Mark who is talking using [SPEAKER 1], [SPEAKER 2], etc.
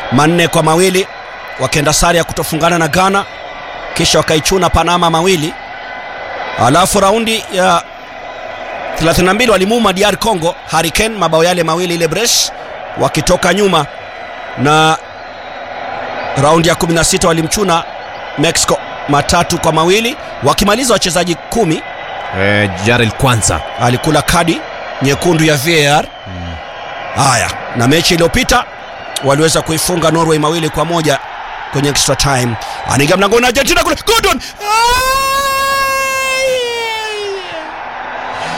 [SPEAKER 1] manne kwa mawili wakienda sare ya kutofungana na ghana kisha wakaichuna panama mawili alafu raundi ya 32 walimuuma dr congo hurricane mabao yale mawili ile bres wakitoka nyuma na raundi ya 16 walimchuna mexico matatu kwa mawili wakimaliza wachezaji kumi
[SPEAKER 2] eh, jarel kwanza
[SPEAKER 1] alikula kadi nyekundu ya var haya na mechi iliyopita waliweza kuifunga norway mawili kwa moja kwenye extra time anaingia mlangoni argentina kule Gordon! Ah!